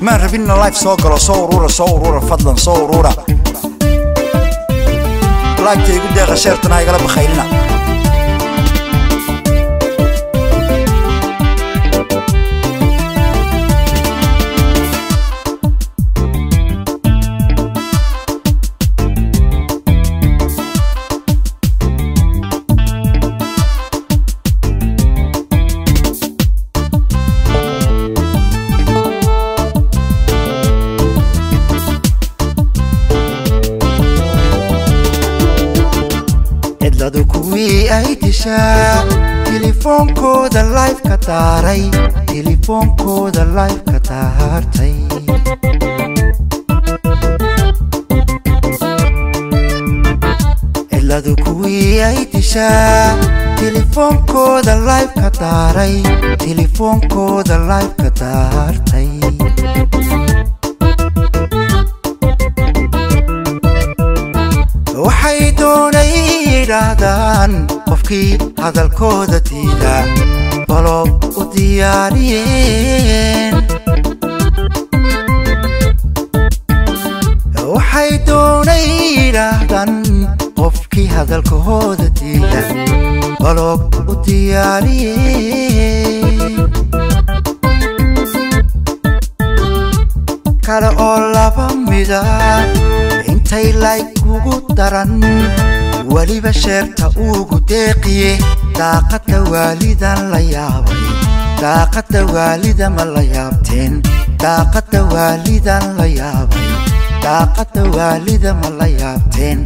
maan rabinna life soo galo soo urura soo urura fadlan soo urura lifeta igu deeqa sheertana igala bakhaylina cidladu kuwii ay dishaa tilifoonkooda lifeka daaray tilifoonkooda lifeka daartay cidladu kuwii ay dishaa tilifoonkooda lifeka daaray tilifoonkooda lifeka daartay waxay doonay yidhaahdaan qofkii hadalkooda diida baloog u diyaariyeen waxay doonay yidhaahdaan qofkii hadalkahooda diida baloog u diyaariyeen kale oo laba mida intay layg ugu daran weliba sheerta ugu deeqiye daaqadda waalidan la yaabay daaqadda waalida ma la yaabteen daaqadda waalidan la yaabay daaqadda waalida ma la yaabteen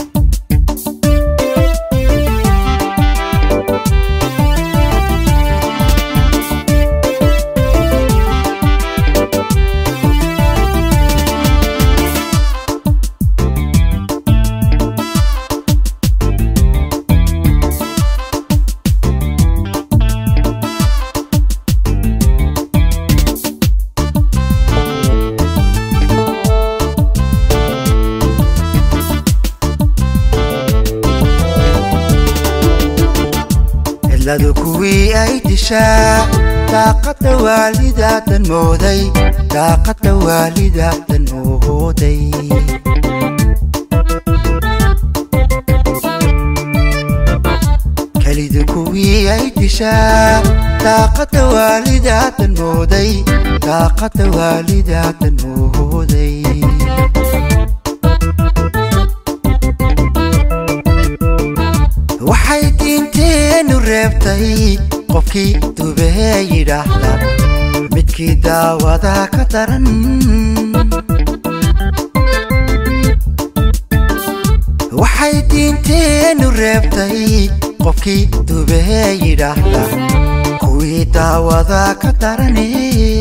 cidladu kuwii ay dishaa daaqadda waalidaadan mooday daaqadda waalidaadan mooday kelidu kuwii ay dishaa daaqadda waalidaadan mooday daaqadda waalidaadan mooday waxay diinteennu reebtay qofkii dubee yidhaahda midkii daawada ka daran waxay diinteennu reebtay qofkii dubee yidhaahda kuwii daawada ka darane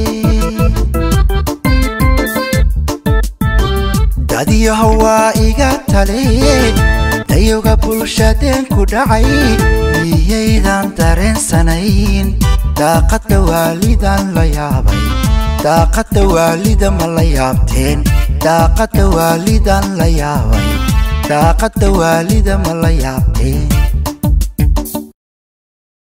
dadiyaho waa iga tale dayowga bulshadeen ku dhacay miyaydan dareensanayn daaqadda waalidan la yaabay daaqadda waalida ma la yaabteen daaqadda waalidan la yaabay daaqadda waalida ma la yaabteen